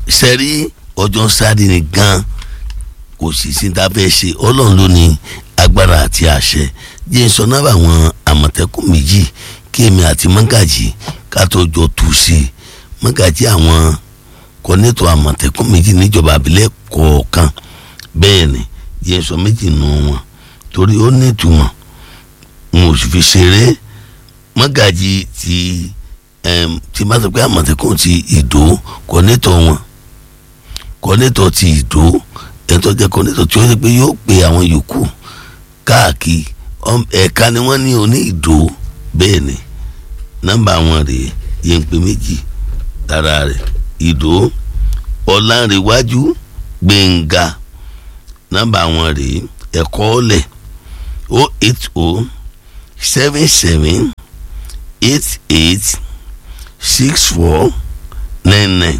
sẹ́rí ọjọ́ sáré ni gan kò sì sí ta fẹ́ ṣe ọlọ́run ló ní agbára àti àṣẹ jẹ́ sọ náà àwọn àmọ̀tẹ́kùn méjì kí èmi àti mọ́gàjì ká tó jọ tù sí i mọ́gàjì àwọn kọ́nẹ́tọ̀ àmọ̀tẹ́kùn méjì níjọba àbílẹ̀ kọ̀ọ̀kan bẹ́ẹ̀ ni jẹ́ sọ méjì nù wọn torí ó ní ìtumọ̀ n ò sì fi ṣeré mọ́gàjì ti tí bá sọ pé àmọ̀tẹ́kùn ti ìdó kọ́nẹ́tọ̀ wọn kọ́nẹ́tọ̀ ti ìdó ẹ̀tọ́ jẹ́ kọ́nẹ́tọ̀ tí ó ṣe pé yóò pe àwọn yòókù káàkiri ẹ̀ka ni wọ́n ní oní ìdó bẹ́ẹ̀ ni nọ́mbà wọn rèé yẹn pé méjì lára rẹ̀ ìdó ọ̀làǹrẹ̀wájú gbẹ̀ngà nọ́mbà wọn rèé ẹ̀kọ́ ọ̀lẹ̀ o eight o seven seven eight eight six four nine nine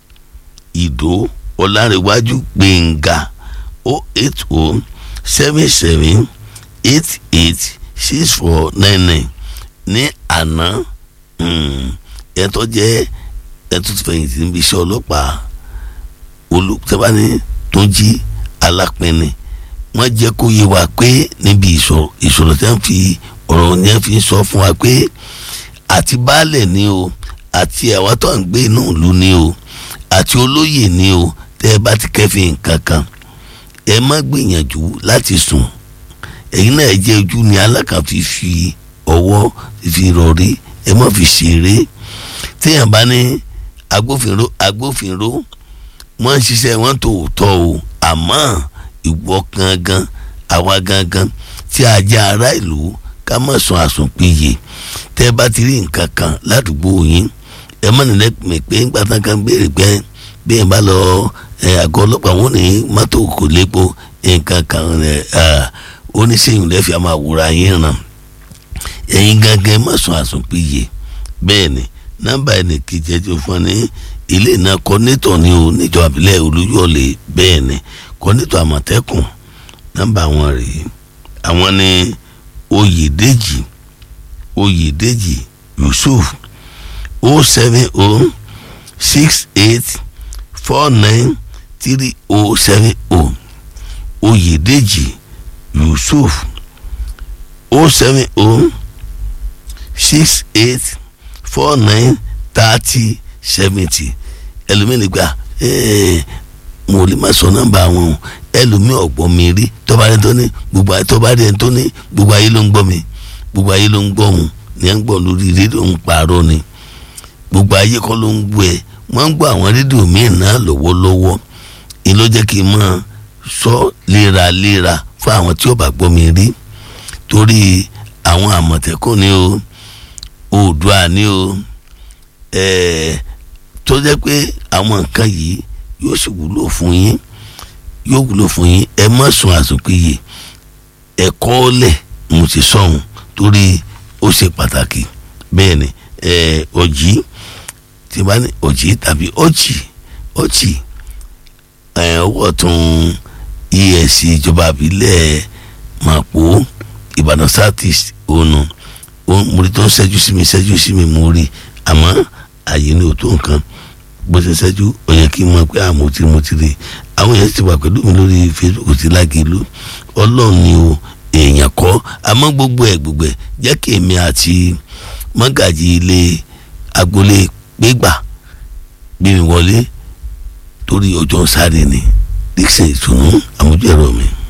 ìdó ọ̀làǹrẹ̀wájú gbẹ̀ngà o eight o seven seven eight eight six four nine nine ní àná ẹ̀tọ́ jẹ́ ẹ̀tọ́ ti fẹ̀yìntì níbi iṣẹ́ ọlọ́pàá olùtẹ́bání tó jí alápẹ̀ni wọ́n jẹ́ kó yé wa pé níbi ìṣòro tí wọ́n fi ọ̀rọ̀ yẹn fi sọ fún wa pé àti baálẹ̀ ni o àti àwa tó ń gbé inú ìlú ni o àti olóyè ni o tẹ́ ẹ bá ti kẹ́fìn kankan ẹ má gbìyànjú láti sùn ẹ̀yin náà jẹ́ ojú ni alákàn fi fi ọwọ́ fi rọrí ẹ má fi ṣeré téèyàn bá ní agbófinró agbófinró wọ́n ń ṣiṣẹ́ wọn tòótọ́ o àmọ́ ìwọ gangan àwa gangan tí a jẹ́ ará ìlú ká má sùn àsùnpìyè tẹ́ bá ti rí nǹkan kan ládùúgbò yín ẹ má nílẹ̀ pè pé ńgbà tán kan béèrè pé bí ẹ bá lọ àgọ́ ọlọ́pàá wọn ní mọ́tò kò lépo nǹkan kan oníṣẹ́yìn lẹ́fẹ̀ẹ́ máa wúra yín ràn ẹ̀yin gangan má sùn àsùnpìyè bẹ́ẹ̀ ni nọ́mbà ẹnì kejì ẹjọ́ fún ọ ní ilé náà kọ́nẹ́tọ̀ ni o níjọba àbílẹ̀ olúyọ̀lé bẹ́ẹ̀ ni kọ́nẹ́tọ̀ àmọ̀tẹ́kùn nọ́mbà wọn rèé àwọn ní oyèdèjì oyèdèjì yusuf o seven o six eight four nine three o seven o oyèdèjì yusuf o seven o six eight four nine thirty seventy ẹlòmíì gba mo lè má sọ nọ́mbà wọn o ẹlòmíì ọ̀gbọ́n mi rí tọ́ba rẹ tó ní gbogbo ayé tọ́ba rẹ tó ní gbogbo ayé ló ń gbọ́ mi gbogbo ayé ló ń gbọ́ wọn ní à ń gbọ́ lórí rédíò ń pààrọ̀ ni gbogbo ayé kọ́ ló ń gbọ́ ẹ wọ́n ń gbọ́ àwọn rédíò míì náà lọ́wọ́lọ́wọ́ èyí ló jẹ́ kí n máa sọ léraléra fún àwọn tí ó bá gbọ́ mi rí torí àwọn àmọ̀tẹ́kùn ni o oòdùà ni o ẹ̀ẹ́ tó jẹ́ pé àwọn nǹkan yìí yóò sì wúlò fún yín yóò wúlò fún yín ẹ má sùn àsùnpìyè ẹ̀kọ́ ọ̀lẹ̀ mo ti sọ̀hún torí ó ṣe pàtàkì bẹ́ẹ̀ ni ọ̀jì tí bá ní ọ̀jì tàbí ọ̀jì ọ̀jì ọwọ́ tún EFCC ìjọba àbílẹ̀ Màpó Ìbàdàn South East ònà mo rí tó ń ṣẹ́jú sí mi ṣẹ́jú sí mi mo rí àmọ́ àyè ni ò tó nǹkan bó ṣe ṣẹ́jú ó yẹ kí n mọ̀ pé àmọ́ tí mo ti rí àwọn èèyàn ti wà pẹ̀lú mi lórí Facebook ti lágìlú ọlọ́run ni o èèyàn kọ́ àmọ́ gbogbo ẹ̀ gbogbo ẹ̀ jẹ́ kí èmi àti mọ́gàjì ilé agboolé gbégbà bí mi wọlé torí ọjọ́ sáré ni dixon ìtùnú àmójú ẹ̀rọ mi.